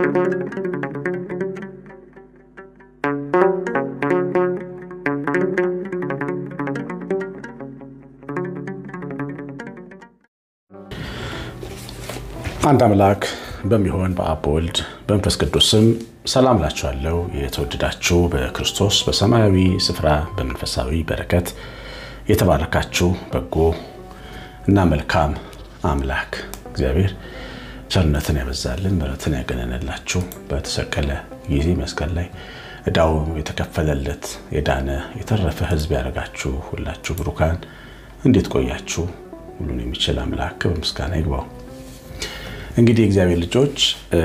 አንድ አምላክ በሚሆን በአብ በወልድ በመንፈስ ቅዱስ ስም ሰላም ላችኋለሁ። የተወደዳችሁ በክርስቶስ በሰማያዊ ስፍራ በመንፈሳዊ በረከት የተባረካችሁ በጎ እና መልካም አምላክ እግዚአብሔር ቸርነትን ያበዛልን ምሕረትን ያገነንላችሁ በተሰቀለ ጊዜ መስቀል ላይ ዕዳው የተከፈለለት የዳነ የተረፈ ሕዝብ ያደረጋችሁ ሁላችሁ ብሩካን እንዴት ቆያችሁ? ሁሉን የሚችል አምላክ በምስጋና ይግባው። እንግዲህ የእግዚአብሔር ልጆች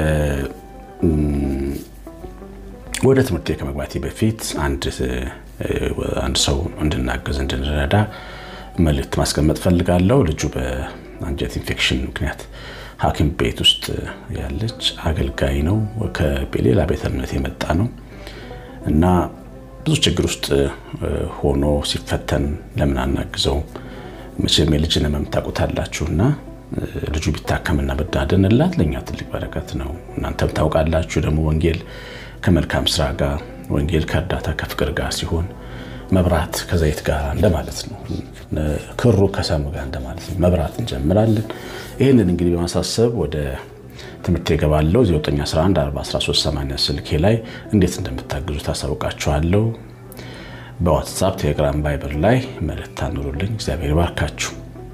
ወደ ትምህርት ከመግባቴ በፊት አንድ ሰው እንድናገዝ እንድንረዳ መልእክት ማስቀመጥ ፈልጋለሁ። ልጁ በአንጀት ኢንፌክሽን ምክንያት ሐኪም ቤት ውስጥ ያለች አገልጋይ ነው። ከሌላ ቤተ እምነት የመጣ ነው እና ብዙ ችግር ውስጥ ሆኖ ሲፈተን ለምን አናግዘው? መቼም የልጅን ሕመም ታውቁታላችሁና ልጁ ቢታከምና ብናድንላት ለእኛ ትልቅ በረከት ነው። እናንተም ታውቃላችሁ ደግሞ ወንጌል ከመልካም ስራ ጋር ወንጌል ከእርዳታ ከፍቅር ጋር ሲሆን መብራት ከዘይት ጋር እንደማለት ነው። ክሩ ከሰሙ ጋር እንደማለት ነው። መብራት እንጀምራለን። ይህንን እንግዲህ በማሳሰብ ወደ ትምህርት የገባለው 9114138 ስልኬ ላይ እንዴት እንደምታግዙ ታሳውቃችኋለሁ። በዋትሳፕ ቴሌግራም፣ ቫይበር ላይ መልእክት አኑሩልኝ። እግዚአብሔር ባርካችሁ።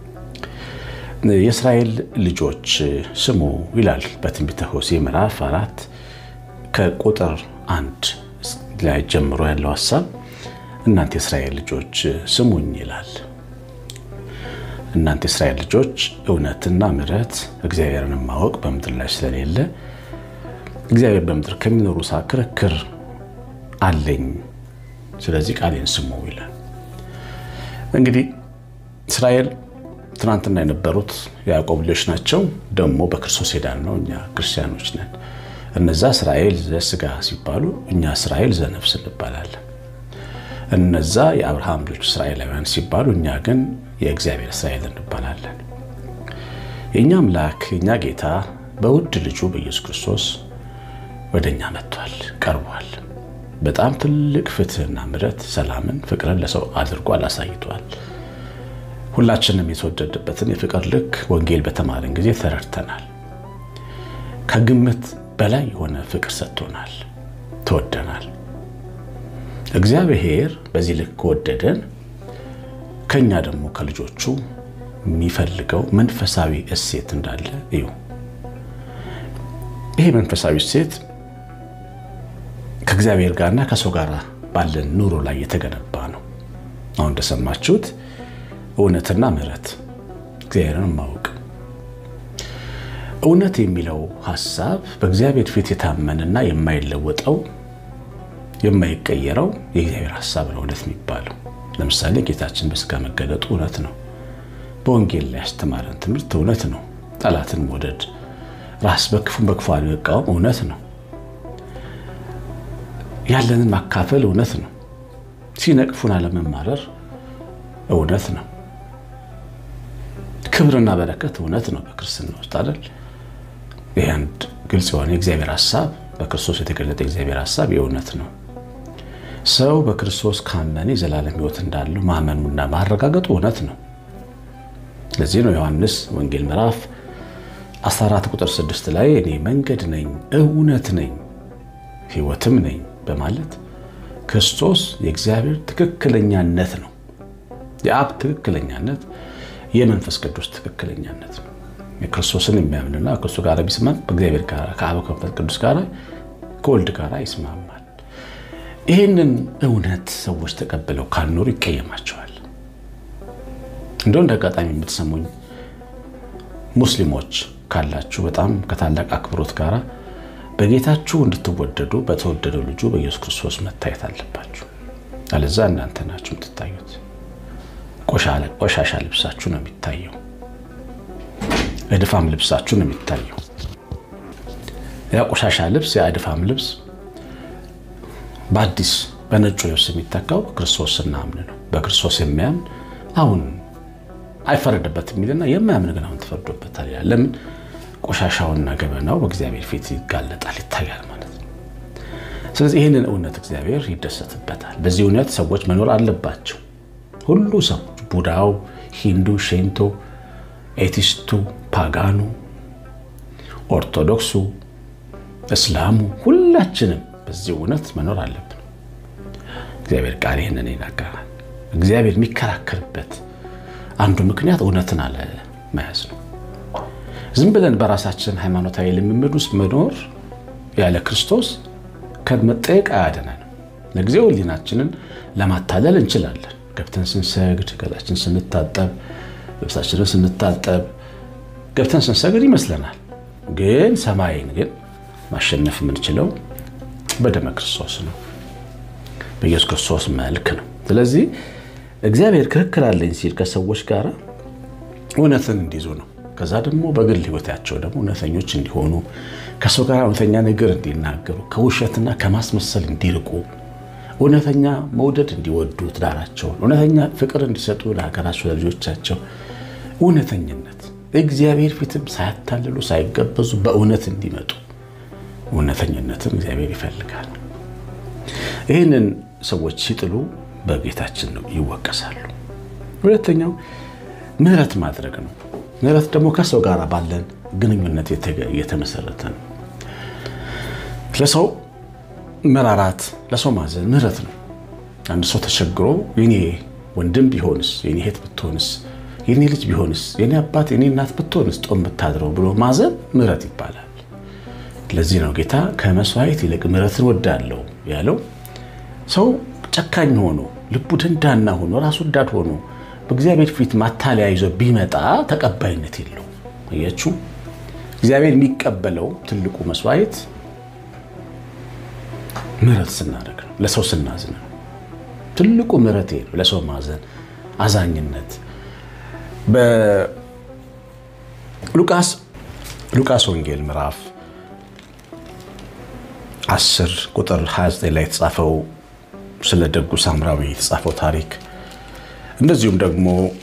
የእስራኤል ልጆች ስሙ ይላል በትንቢተ ሆሴዕ ምዕራፍ አራት ከቁጥር አንድ ላይ ጀምሮ ያለው ሀሳብ እናንተ የእስራኤል ልጆች ስሙኝ ይላል። እናንተ የእስራኤል ልጆች እውነትና ምሕረት እግዚአብሔርን ማወቅ በምድር ላይ ስለሌለ እግዚአብሔር በምድር ከሚኖሩ ሳ ክርክር አለኝ፣ ስለዚህ ቃሌን ስሙ ይላል። እንግዲህ እስራኤል ትናንትና የነበሩት የያዕቆብ ልጆች ናቸው። ደግሞ በክርስቶስ ሄዳን ነው። እኛ ክርስቲያኖች ነን። እነዛ እስራኤል ዘስጋ ሲባሉ እኛ እስራኤል ዘነፍስ እንባላለን። እነዛ የአብርሃም ልጆች እስራኤላውያን ሲባሉ እኛ ግን የእግዚአብሔር እስራኤል እንባላለን። የእኛ አምላክ የእኛ ጌታ በውድ ልጁ በኢየሱስ ክርስቶስ ወደ እኛ መጥቷል፣ ቀርቧል። በጣም ትልቅ ፍትሕና ምሕረት፣ ሰላምን፣ ፍቅርን ለሰው አድርጓል፣ አሳይቷል። ሁላችንም የተወደደበትን የፍቅር ልክ ወንጌል በተማርን ጊዜ ተረድተናል። ከግምት በላይ የሆነ ፍቅር ሰጥቶናል፣ ተወደናል። እግዚአብሔር በዚህ ልክ ከወደደን ከኛ ደግሞ ከልጆቹ የሚፈልገው መንፈሳዊ እሴት እንዳለ እዩ። ይሄ መንፈሳዊ እሴት ከእግዚአብሔር ጋርና ከሰው ጋር ባለን ኑሮ ላይ የተገነባ ነው። አሁን እንደሰማችሁት እውነትና ምሕረት እግዚአብሔርን ማወቅ። እውነት የሚለው ሀሳብ በእግዚአብሔር ፊት የታመንና የማይለወጠው የማይቀየረው የእግዚአብሔር ሀሳብ ነው እውነት የሚባለው። ለምሳሌ ጌታችን በስጋ መገለጡ እውነት ነው። በወንጌል ላይ ያስተማረን ትምህርት እውነት ነው። ጠላትን መውደድ፣ ራስ በክፉን በክፉ አለመቃወም እውነት ነው። ያለንን ማካፈል እውነት ነው። ሲነቅፉን አለመማረር እውነት ነው። ክብርና በረከት እውነት ነው። በክርስትና ውስጥ አይደል? ይህ አንድ ግልጽ የሆነ የእግዚአብሔር ሀሳብ በክርስቶስ የተገለጠ የእግዚአብሔር ሀሳብ የእውነት ነው። ሰው በክርስቶስ ካመነ የዘላለም ሕይወት እንዳለው ማመኑና ማረጋገጡ እውነት ነው። ለዚህ ነው ዮሐንስ ወንጌል ምዕራፍ 14 ቁጥር 6 ላይ እኔ መንገድ ነኝ፣ እውነት ነኝ፣ ሕይወትም ነኝ በማለት ክርስቶስ የእግዚአብሔር ትክክለኛነት ነው። የአብ ትክክለኛነት የመንፈስ ቅዱስ ትክክለኛነት ነው። የክርስቶስን የሚያምንና ከእሱ ጋር ቢስማም በእግዚአብሔር ጋር ከአብ ከመንፈስ ቅዱስ ጋር ከወልድ ጋር ይስማማል። ይህንን እውነት ሰዎች ተቀብለው ካልኖሩ ይቀየማቸዋል። እንደው እንደ አጋጣሚ የምትሰሙኝ ሙስሊሞች ካላችሁ በጣም ከታላቅ አክብሮት ጋር በጌታችሁ እንድትወደዱ በተወደደው ልጁ በኢየሱስ ክርስቶስ መታየት አለባችሁ። አለዛ እናንተ ናችሁ የምትታዩት። ቆሻሻ ልብሳችሁ ነው የሚታየው። እድፋም ልብሳችሁ ነው የሚታየው። ያ ቆሻሻ ልብስ ያ እድፋም ልብስ በአዲስ በነጩ ልብስ የሚተካው ክርስቶስ ስናምን ነው። በክርስቶስ የሚያምን አሁን አይፈረድበትም የሚልና የማያምን ግን አሁን ተፈርዶበታል ይላል። ለምን? ቆሻሻውና ገበናው በእግዚአብሔር ፊት ይጋለጣል፣ ይታያል ማለት ነው። ስለዚህ ይህንን እውነት እግዚአብሔር ይደሰትበታል። በዚህ እውነት ሰዎች መኖር አለባቸው። ሁሉ ሰው ቡዳው፣ ሂንዱ፣ ሼንቶ፣ ኤቲስቱ፣ ፓጋኑ፣ ኦርቶዶክሱ፣ እስላሙ ሁላችንም በዚህ እውነት መኖር አለብን። እግዚአብሔር ቃል ይህንን ይናገራል። እግዚአብሔር የሚከራከርበት አንዱ ምክንያት እውነትን አለመያዝ ነው። ዝም ብለን በራሳችን ሃይማኖታዊ ልምምድ ውስጥ መኖር ያለ ክርስቶስ ከመጠየቅ አያድነንም። ለጊዜው ሕሊናችንን ለማታለል እንችላለን። ገብተን ስንሰግድ፣ ገላችን ስንታጠብ፣ ልብሳችንን ስንታጠብ ገብተን ስንሰግድ ይመስለናል። ግን ሰማይን ግን ማሸነፍ የምንችለው በደመ ክርስቶስ ነው፣ በኢየሱስ ክርስቶስ መልክ ነው። ስለዚህ እግዚአብሔር ክርክር አለኝ ሲል ከሰዎች ጋር እውነትን እንዲይዙ ነው። ከዛ ደግሞ በግል ሕይወታቸው ደግሞ እውነተኞች እንዲሆኑ ከሰው ጋር እውነተኛ ነገር እንዲናገሩ ከውሸትና ከማስመሰል እንዲርቁ እውነተኛ መውደድ እንዲወዱ ትዳራቸውን፣ እውነተኛ ፍቅር እንዲሰጡ ለሀገራቸው፣ ለልጆቻቸው እውነተኝነት እግዚአብሔር ፊትም ሳያታልሉ ሳይገበዙ በእውነት እንዲመጡ እውነተኝነትን እግዚአብሔር ይፈልጋል። ይህንን ሰዎች ሲጥሉ በጌታችን ነው ይወቀሳሉ። ሁለተኛው ምሕረት ማድረግ ነው። ምሕረት ደግሞ ከሰው ጋር ባለን ግንኙነት የተመሰረተ ነው። ለሰው መራራት፣ ለሰው ማዘን ምሕረት ነው። አንድ ሰው ተቸግሮ የኔ ወንድም ቢሆንስ፣ የኔ እህት ብትሆንስ፣ የኔ ልጅ ቢሆንስ፣ የኔ አባት የኔ እናት ብትሆንስ ጦም ብታድረው ብሎ ማዘን ምሕረት ይባላል። ለዚህ ነው ጌታ ከመስዋዕት ይልቅ ምሕረትን ወዳለው ያለው። ሰው ጨካኝ ሆኖ ልቡ ደንዳና ሆኖ ራሱ ወዳድ ሆኖ በእግዚአብሔር ፊት ማታለያ ይዞ ቢመጣ ተቀባይነት የለው። አያችሁ፣ እግዚአብሔር የሚቀበለው ትልቁ መስዋዕት ምሕረት ስናደርግ ነው። ለሰው ስናዝን ነው። ትልቁ ምሕረት ነው፣ ለሰው ማዘን፣ አዛኝነት። በሉቃስ ሉቃስ ወንጌል ምዕራፍ 10 ቁጥር 29 ላይ የተጻፈው ስለ ደጉ ሳምራዊ የተጻፈው ታሪክ እንደዚሁም ደግሞ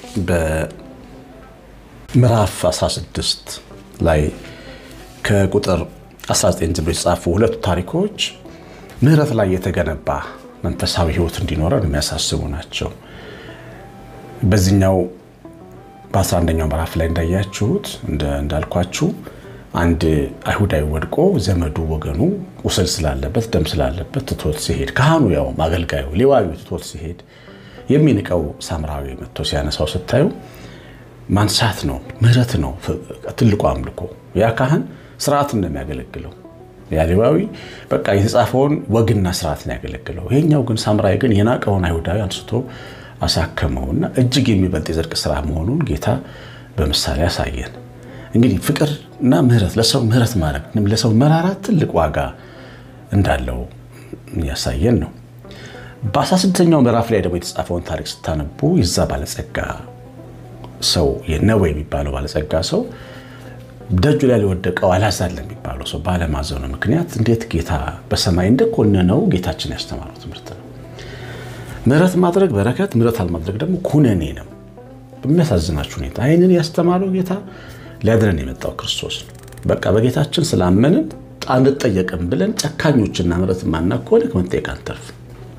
በምዕራፍ 16 ላይ ከቁጥር 19 ጀምሮ የተጻፉ ሁለቱ ታሪኮች ምሕረት ላይ የተገነባ መንፈሳዊ ሕይወት እንዲኖረን የሚያሳስቡ ናቸው። በዚህኛው በ11ኛው ምዕራፍ ላይ እንዳያችሁት እንዳልኳችሁ አንድ አይሁዳዊ ወድቆ ዘመዱ ወገኑ ቁስል ስላለበት ደም ስላለበት ትቶት ሲሄድ ካህኑ ያው አገልጋዩ ሌዋዊው ትቶት ሲሄድ የሚንቀው ሳምራዊ መጥቶ ሲያነሳው ስታዩ ማንሳት ነው፣ ምሕረት ነው ትልቁ አምልኮ። ያ ካህን ስርዓትን ነው የሚያገለግለው። ያ ሌዋዊ በቃ የተጻፈውን ወግና ስርዓትን ያገለግለው። ይሄኛው ግን ሳምራዊ ግን የናቀውን አይሁዳዊ አንስቶ አሳከመውና እጅግ የሚበልጥ የጽድቅ ስራ መሆኑን ጌታ በምሳሌ ያሳየን። እንግዲህ ፍቅርና ምሕረት ለሰው ምሕረት ማድረግ ለሰው መራራት ትልቅ ዋጋ እንዳለው ያሳየን ነው። በ16ኛው ምዕራፍ ላይ ደግሞ የተጻፈውን ታሪክ ስታነቡ የዛ ባለጸጋ ሰው የነዌ የሚባለው ባለጸጋ ሰው ደጁ ላይ ሊወደቀው አልዓዛር ለሚባለው ሰው ባለማዘኑ ምክንያት እንዴት ጌታ በሰማይ እንደኮነነው ጌታችን ያስተማረው ትምህርት ነው። ምሕረት ማድረግ በረከት፣ ምሕረት አለማድረግ ደግሞ ኩነኔ ነው። በሚያሳዝናችሁ ሁኔታ ይህንን ያስተማረው ጌታ ሊያድነን የመጣው ክርስቶስ ነው። በቃ በጌታችን ስላመንን አንጠየቅም ብለን ጨካኞችና ምሕረት ማናቅ ከሆነ ከመጠየቅ አንተርፍ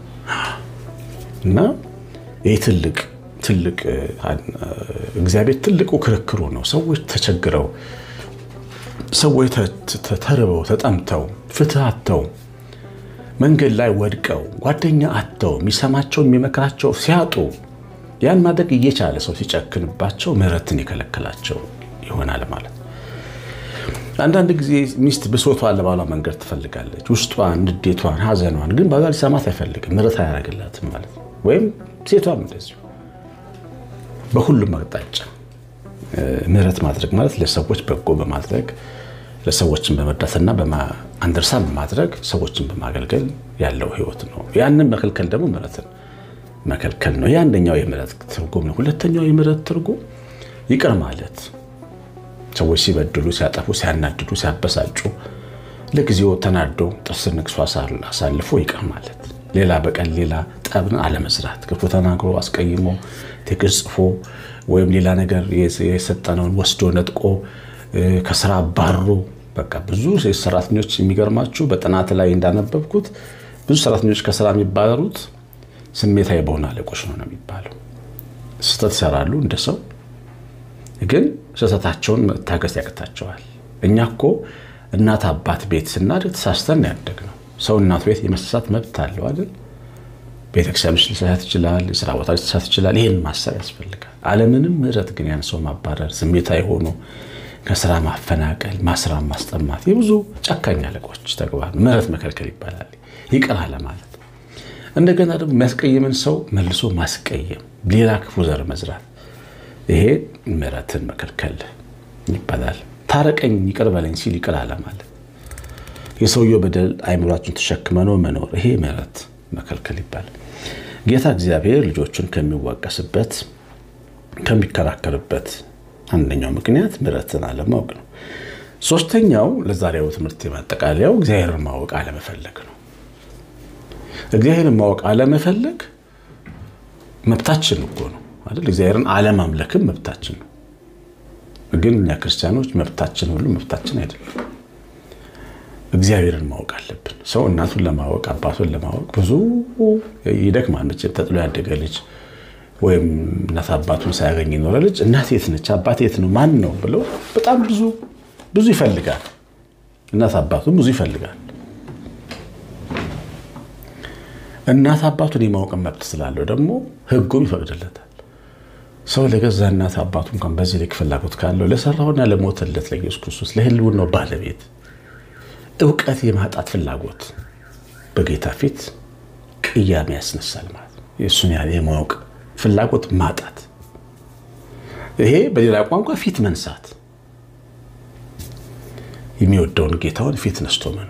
እና ይህ ትልቅ ትልቅ እግዚአብሔር ትልቁ ክርክሩ ነው። ሰዎች ተቸግረው፣ ሰዎች ተርበው፣ ተጠምተው፣ ፍትህ አጥተው፣ መንገድ ላይ ወድቀው፣ ጓደኛ አጥተው፣ የሚሰማቸው የሚመክራቸው ሲያጡ ያን ማድረግ እየቻለ ሰው ሲጨክንባቸው ምሕረትን የከለከላቸው ይሆናል ማለት ነው። አንዳንድ ጊዜ ሚስት ብሶቷን ለባሏ መንገድ ትፈልጋለች። ውስጧን፣ ንዴቷን፣ ሐዘኗን ግን ባሏ ሊሰማት አይፈልግም። ምሕረት አያደርግላትም ማለት ነው። ወይም ሴቷም እንደዚሁ በሁሉም አቅጣጫ ምሕረት ማድረግ ማለት ለሰዎች በጎ በማድረግ ለሰዎችን በመርዳትና አንደርሳ በማድረግ ሰዎችን በማገልገል ያለው ሕይወት ነው። ያንን መከልከል ደግሞ ምሕረትን መከልከል ነው። ይህ አንደኛው የምሕረት ትርጉም ነው። ሁለተኛው የምሕረት ትርጉም ይቅር ማለት ሰዎች ሲበድሉ፣ ሲያጠፉ፣ ሲያናድዱ፣ ሲያበሳጩ ለጊዜው ተናዶ ጥርስ ነክሶ አሳልፎ ይቅር ማለት ሌላ በቀል ሌላ ጠብን አለመስራት፣ ክፉ ተናግሮ አስቀይሞ ቴክስት ጽፎ ወይም ሌላ ነገር የሰጠነውን ወስዶ ነጥቆ ከስራ አባሮ በቃ ብዙ ሰራተኞች የሚገርማችሁ በጥናት ላይ እንዳነበብኩት ብዙ ሰራተኞች ከስራ የሚባረሩት ስሜታዊ በሆነ አለቆች ነው ነው የሚባለው። ስህተት ይሰራሉ እንደ ሰው ግን ስህተታቸውን መታገስ ያቅታቸዋል። እኛ እኮ እናት አባት ቤት ስናድግ ተሳስተን ያደግ ነው። ሰው እናቱ ቤት የመሳሳት መብት አለው አይደል? ቤተክርስቲያን ውስጥ ሊሳሳት ይችላል። የስራ ቦታ ሊሳሳት ይችላል። ይህን ማሰብ ያስፈልጋል። አለምንም ምሕረት ግን ያን ሰው ማባረር፣ ስሜታዊ ሆኖ ከስራ ማፈናቀል፣ ማስራ ማስጠማት የብዙ ጨካኝ አለቆች ተግባር ምሕረት መከልከል ይባላል። ይቅር አለ ማለት እንደገና ደግሞ የሚያስቀይምን ሰው መልሶ ማስቀየም፣ ሌላ ክፉ ዘር መዝራት፣ ይሄ ምሕረትን መከልከል ይባላል። ታረቀኝ ይቅር በለኝ ሲል ይቅር አለ ማለት የሰውየው በደል አይምሯችን ተሸክመኖ መኖር፣ ይሄ ምሕረት መከልከል ይባላል። ጌታ እግዚአብሔር ልጆቹን ከሚዋቀስበት ከሚከራከርበት አንደኛው ምክንያት ምሕረትን አለማወቅ ነው። ሶስተኛው ለዛሬው ትምህርት የማጠቃለያው እግዚአብሔርን ማወቅ አለመፈለግ ነው። እግዚአብሔርን ማወቅ አለመፈለግ መብታችን እኮ ነው አይደል? እግዚአብሔርን አለማምለክም መብታችን ነው። ግን እኛ ክርስቲያኖች መብታችን ሁሉ መብታችን አይደለም። እግዚአብሔርን ማወቅ አለብን። ሰው እናቱን ለማወቅ አባቱን ለማወቅ ብዙ ይደክማል። መቼም ተጥሎ ያደገ ልጅ ወይም እናት አባቱን ሳያገኝ የኖረ ልጅ እናት የት ነች፣ አባት የት ነው፣ ማን ነው ብለው በጣም ብዙ ብዙ ይፈልጋል። እናት አባቱን ብዙ ይፈልጋል። እናት አባቱን የማወቅ መብት ስላለው ደግሞ ሕጉም ይፈቅድለታል። ሰው ለገዛ እናት አባቱ እንኳን በዚህ ልክ ፍላጎት ካለው ለሰራውና ለሞተለት ለኢየሱስ ክርስቶስ ለሕልውናው ባለቤት እውቀት የማጣት ፍላጎት በጌታ ፊት ቅያሜ ያስነሳል ማለት ነው። የእሱን ያህል የማወቅ ፍላጎት ማጣት፣ ይሄ በሌላ ቋንቋ ፊት መንሳት፣ የሚወደውን ጌታውን ፊት ነስቶ መኖር፣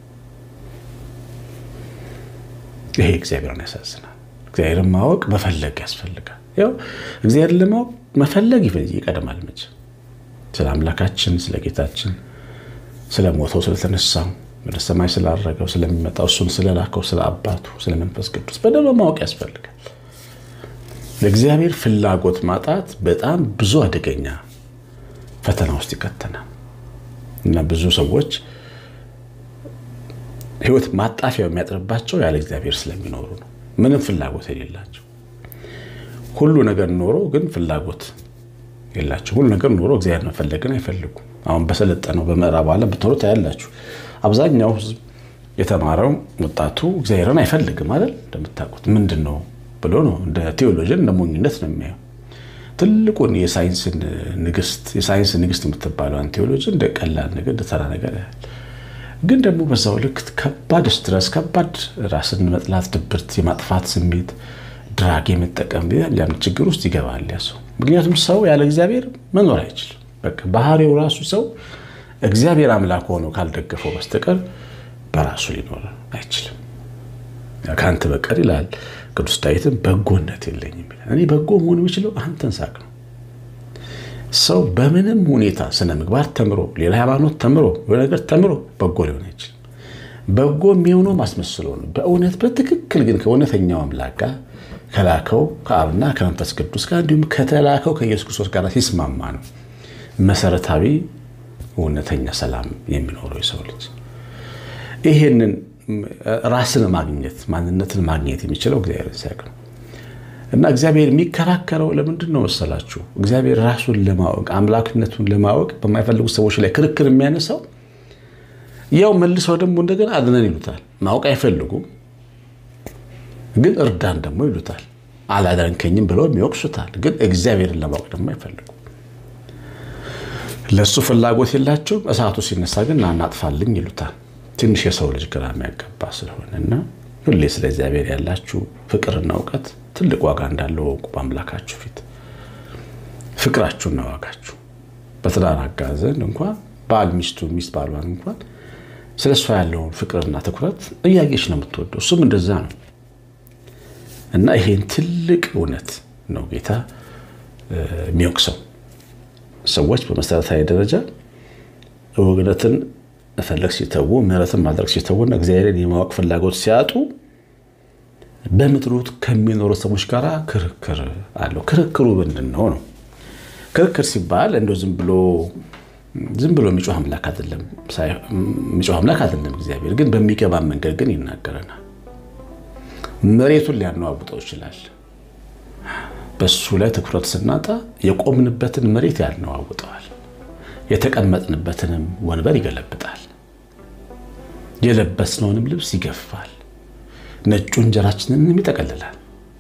ይሄ እግዚአብሔርን ያሳዝናል። እግዚአብሔርን ማወቅ መፈለግ ያስፈልጋል። ያው እግዚአብሔርን ለማወቅ መፈለግ ይቀድማል። መቼ ስለ አምላካችን ስለ ጌታችን ስለ ሞተው ስለተነሳው ወደ ሰማይ ስላረገው ስለሚመጣው እሱን ስለላከው ስለ አባቱ ስለ መንፈስ ቅዱስ በደንብ ማወቅ ያስፈልጋል። ለእግዚአብሔር ፍላጎት ማጣት በጣም ብዙ አደገኛ ፈተና ውስጥ ይከተናል እና ብዙ ሰዎች ሕይወት ማጣፊያው የሚያጥርባቸው ያለ እግዚአብሔር ስለሚኖሩ ነው። ምንም ፍላጎት የሌላቸው ሁሉ ነገር ኖሮ ግን ፍላጎት የላቸው። ሁሉ ነገር ኖሮ እግዚአብሔር መፈለግን አይፈልጉም። አሁን በሰለጠነው በምዕራብ ዓለም ብትኖሩ ታያላችሁ። አብዛኛው ሕዝብ የተማረው ወጣቱ እግዚአብሔርን አይፈልግም አይደል? እንደምታውቁት ምንድን ነው ብሎ ነው እንደ ቴዎሎጂን እንደ ሞኝነት ነው የሚያየው። ትልቁን የሳይንስ ንግስት የሳይንስ ንግስት የምትባለውን ቴዎሎጂ እንደ ቀላል ነገር እንደ ተራ ነገር ያህል ግን ደግሞ በዛው ልክ ከባድ ስትረስ፣ ከባድ ራስን መጥላት፣ ድብርት፣ የማጥፋት ስሜት፣ ድራግ የመጠቀም ያን ችግር ውስጥ ይገባል ያ ሰው። ምክንያቱም ሰው ያለ እግዚአብሔር መኖር አይችልም። በቃ ባህሪው ራሱ ሰው እግዚአብሔር አምላክ ሆኖ ካልደገፈው በስተቀር በራሱ ሊኖር አይችልም። ከአንተ በቀር ይላል ቅዱስ ዳዊትም በጎነት የለኝም ይላል። እኔ በጎ መሆን የሚችለው አንተን ሳቅ ነው። ሰው በምንም ሁኔታ ስነ ምግባር ተምሮ ሌላ ሃይማኖት ተምሮ ነገር ተምሮ በጎ ሊሆን አይችልም። በጎ የሚሆነው ማስመስሎ ነው። በእውነት በትክክል ግን ከእውነተኛው አምላክ ጋር ከላከው ከአብና ከመንፈስ ቅዱስ ጋር እንዲሁም ከተላከው ከኢየሱስ ክርስቶስ ጋር ሲስማማ ነው መሰረታዊ እውነተኛ ሰላም የሚኖረው የሰው ልጅ። ይሄንን ራስን ማግኘት ማንነትን ማግኘት የሚችለው እግዚአብሔርን ሲያውቅ ነው። እና እግዚአብሔር የሚከራከረው ለምንድን ነው መሰላችሁ? እግዚአብሔር ራሱን ለማወቅ አምላክነቱን ለማወቅ በማይፈልጉ ሰዎች ላይ ክርክር የሚያነሳው ያው መልሰው ደግሞ እንደገና አድነን ይሉታል። ማወቅ አይፈልጉም፣ ግን እርዳን ደግሞ ይሉታል። አላዳንከኝም ብለው የሚወቅሱታል። ግን እግዚአብሔርን ለማወቅ ደግሞ አይፈልጉም። ለእሱ ፍላጎት የላቸውም። እሳቱ ሲነሳ ግን እናናጥፋልኝ ይሉታል። ትንሽ የሰው ልጅ ግራ የሚያጋባ ስለሆነ እና ሁሌ ስለ እግዚአብሔር ያላችሁ ፍቅርና እውቀት ትልቅ ዋጋ እንዳለው ወቁ። በአምላካችሁ ፊት ፍቅራችሁና ዋጋችሁ በትዳር አጋር ዘንድ እንኳን ባል ሚስቱ ሚስት ባሏን እንኳን ስለ እሷ ያለውን ፍቅርና ትኩረት እያየች ነው የምትወደው። እሱም እንደዛ ነው እና ይሄን ትልቅ እውነት ነው ጌታ የሚወቅሰው። ሰዎች በመሰረታዊ ደረጃ እውነትን መፈለግ ሲተዉ፣ ምሕረትን ማድረግ ሲተዉና እግዚአብሔርን የማወቅ ፍላጎት ሲያጡ በምድሩት ከሚኖሩ ሰዎች ጋር ክርክር አለው። ክርክሩ ምንድን ነው ነው? ክርክር ሲባል እንደ ዝም ብሎ ዝም ብሎ የሚጮህ አምላክ አይደለም። የሚጮህ አምላክ አይደለም። እግዚአብሔር ግን በሚገባን መንገድ ግን ይናገረናል። መሬቱን ሊያነዋውጠው ይችላል። በሱ ላይ ትኩረት ስናጣ የቆምንበትን መሬት ያነዋውጠዋል። የተቀመጥንበትንም ወንበር ይገለብጣል። የለበስነውንም ልብስ ይገፋል። ነጩ እንጀራችንንም ይጠቀልላል።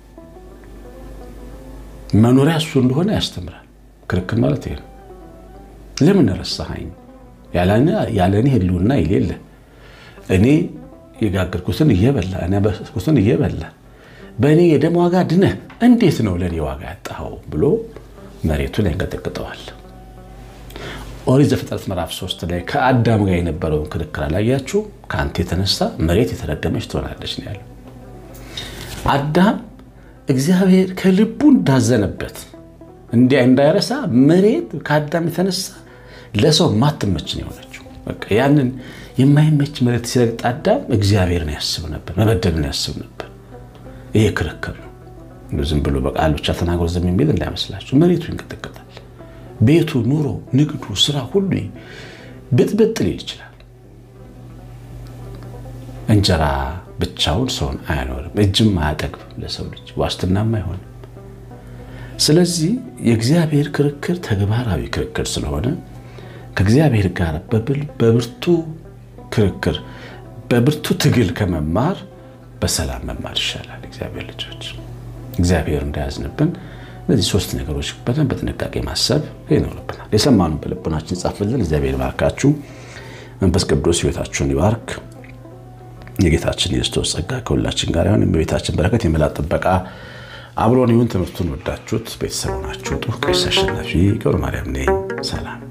መኖሪያ እሱ እንደሆነ ያስተምራል። ክርክር ማለት ይሄ ነው። ለምን ረሳኸኝ? ያለ እኔ ህልውና የሌለ እኔ የጋገርኩትን እየበላ እኔ ያበሰልኩትን እየበላ በእኔ የደም ዋጋ ድነህ እንዴት ነው ለእኔ ዋጋ ያጣኸው ብሎ መሬቱን ያንቀጠቅጠዋል። ኦሪት ዘፍጥረት ምዕራፍ ሶስት ላይ ከአዳም ጋር የነበረውን ክርክር አላያችሁ? ከአንተ የተነሳ መሬት የተረገመች ትሆናለች ነው ያለው። አዳም እግዚአብሔር ከልቡ እንዳዘነበት እንዲያ እንዳይረሳ መሬት ከአዳም የተነሳ ለሰው ማትመች ነው የሆነችው። በቃ ያንን የማይመች መሬት ሲረግጥ አዳም እግዚአብሔርን ያስብ ነበር፣ መበደልን ያስብ ነበር። ይሄ ክርክር ነው። ዝም ብሎ በቃል ብቻ ተናግሮ ዝም የሚል እንዳይመስላችሁ። መሬቱ ይንቀጠቀጣል። ቤቱ፣ ኑሮ፣ ንግዱ፣ ስራ ሁሉ ብጥብጥ ሊል ይችላል። እንጀራ ብቻውን ሰውን አያኖርም፣ እጅም አያጠግብም፣ ለሰው ልጅ ዋስትናም አይሆንም። ስለዚህ የእግዚአብሔር ክርክር ተግባራዊ ክርክር ስለሆነ ከእግዚአብሔር ጋር በብርቱ ክርክር በብርቱ ትግል ከመማር በሰላም መማር ይሻላል። እግዚአብሔር ልጆች እግዚአብሔር እንዳያዝንብን እነዚህ ሶስት ነገሮች በደንብ በጥንቃቄ ማሰብ ይኖርብናል። የሰማኑ በልቦናችን ይጻፍልን። እግዚአብሔር ይባርካችሁ። መንፈስ ቅዱስ ሕይወታችሁን ይባርክ። የጌታችን የክርስቶስ ጸጋ ከሁላችን ጋር ይሁን። የቤታችን በረከት የመላጥ ጥበቃ አብሮን ይሁን። ትምህርቱን ወዳችሁት ቤተሰቡ ናችሁ። ጡ ቀሲስ አሸናፊ ገብረ ማርያም ነኝ። ሰላም